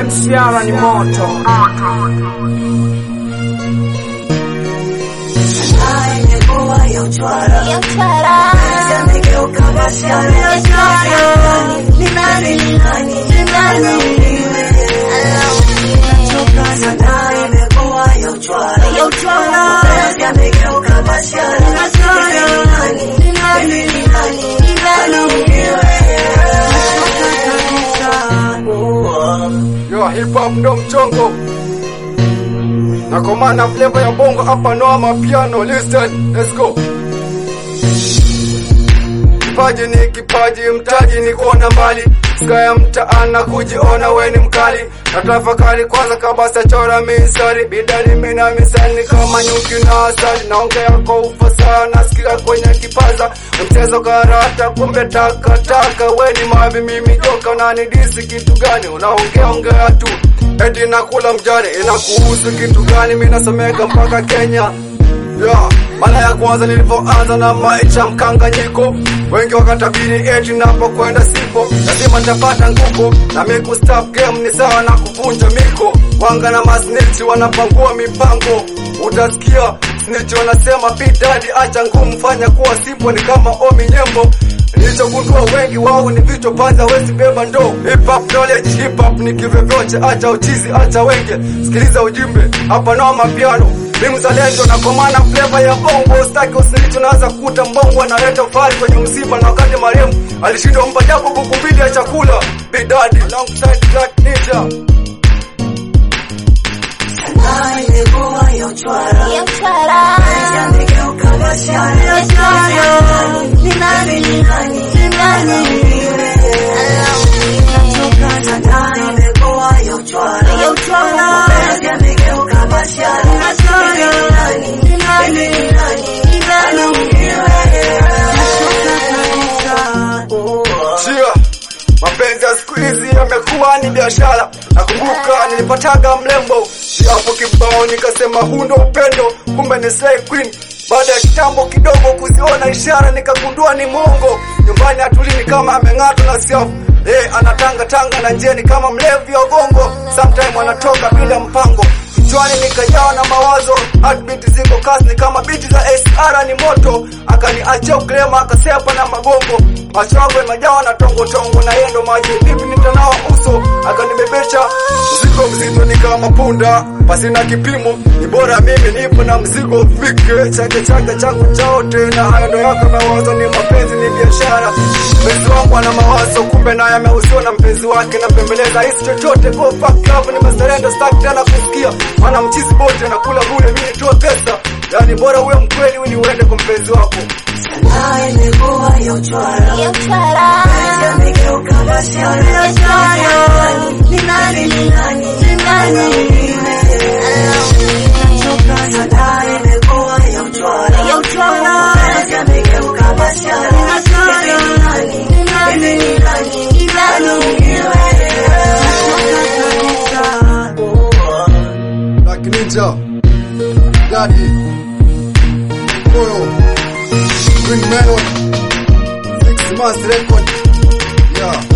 MCR ni moto. Yo, hip hop ndo mchongo na kwa maana flavor ya bongo hapa no mapiano listen let's go kipaji ni kipaji mtaji ni kuona mbali skaya mtaana kujiona we ni mkali na tafakari kwanza kabasa chora misari bidani mina misani kama nyuki na asali naongea kwa ufasaha nasikia kwenye kipaza mchezo karata kumbe takataka we ni mavi mimi joka unanidisi kitu gani unaongea ongea tu eti nakula mjani inakuhusu kitu gani mi nasomeka mpaka kenya Yeah, mara ya kwanza nilipoanza na maisha mkanganyiko, wengi wakatabiri eti napokwenda sipo, lazima nitapata nguko na mi kustop game ni sawa na kuvunja miko. Wanga na masnitch wanapangua mipango, utasikia snitch wanasema P Daddy acha ngumu, fanya kuwa simple, ni kama Omi Nyembo Nilichogundua wengi wao ni vichwa panza, wezi beba ndo hip hop knowledge, hip hop ni kivyovyote, acha uchizi, acha wenge, sikiliza ujimbe hapa no mapiano ni mzalendo na kwa maana flavor ya bongo staki usilicho naanza kukuta mbongo analeta ufari kwenye msiba na wakati marehemu alishindwa mpa japo buku mbili ya chakula bidadi alongside Black Ninja Chia, mapenzi ya siku hizi yamekuwa ni biashara. Nakumbuka nilipataga mlembo hapo kibao, nikasema huu ndo upendo, kumbe ni slay queen. Baada ya kitambo kidogo kuziona ishara, nikagundua ni mongo. Nyumbani hatulini kama ameng'atwa na siafu Eh, anatanga tanga na njeni kama mlevi wa gongo, sometime anatoka bila mpango. Kichwani nikajawa na mawazo, heartbeat ziko kasi ni kama biti za SR ni moto. Akaniachia uklema akasepa na magongo, macho yangu yamejawa na tongo tongo, na yeye ndo maji vipi nitanawa uso. Akanibebesha mzigo mzito ni kama punda, pasina kipimo. Ni bora mimi nipo na mzigo ufike, chake chake changu chaote, na hayo ndo yako mawazo. Ni mapenzi ni biashara, mpenzi wangu ana mawazo, kumbe naye ameuziwa na mpenzi wake. Napembeleza hisi chochote, go fuck love, nimezalendo staki tena kusikia maana mchizi bote nakula bure, mimi nitoe pesa. Yani bora uwe mkweli ili uende kwa mpenzi wako. Black Ninja, Daddy, Moyo, Green Melon, Six Months Record, yeah.